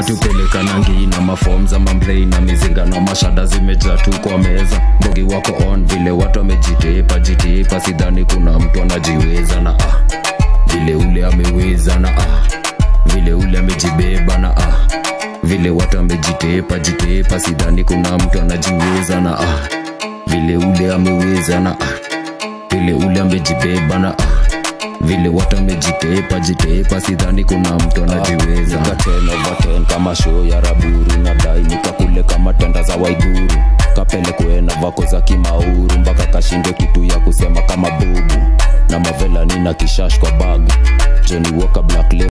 hatupelekanangi na mafom za mamplei na mizinga na mashada zimejaa tu kwa meza mbogi wako on vile watu wamejitepa jitepa sidhani kuna mtu anajiweza na ah. vile ule ameweza na ah. vile ule amejibeba na ah. vile watu wamejitepa jitepa sidhani kuna mtu anajiweza na ah. vile ule ameweza na ah. vile ule amejibeba na ah vile watu wamejitepa jitepa sidhani kuna mtu anajiweza Nika 10 over 10 kama show ya raburu nadai nikakule kama tenda za waiguru kapelekwe na vako za kimauru mpaka kashinde kitu ya kusema kama bubu na mavela nina kishash kwa bag Johnny Walker Black Label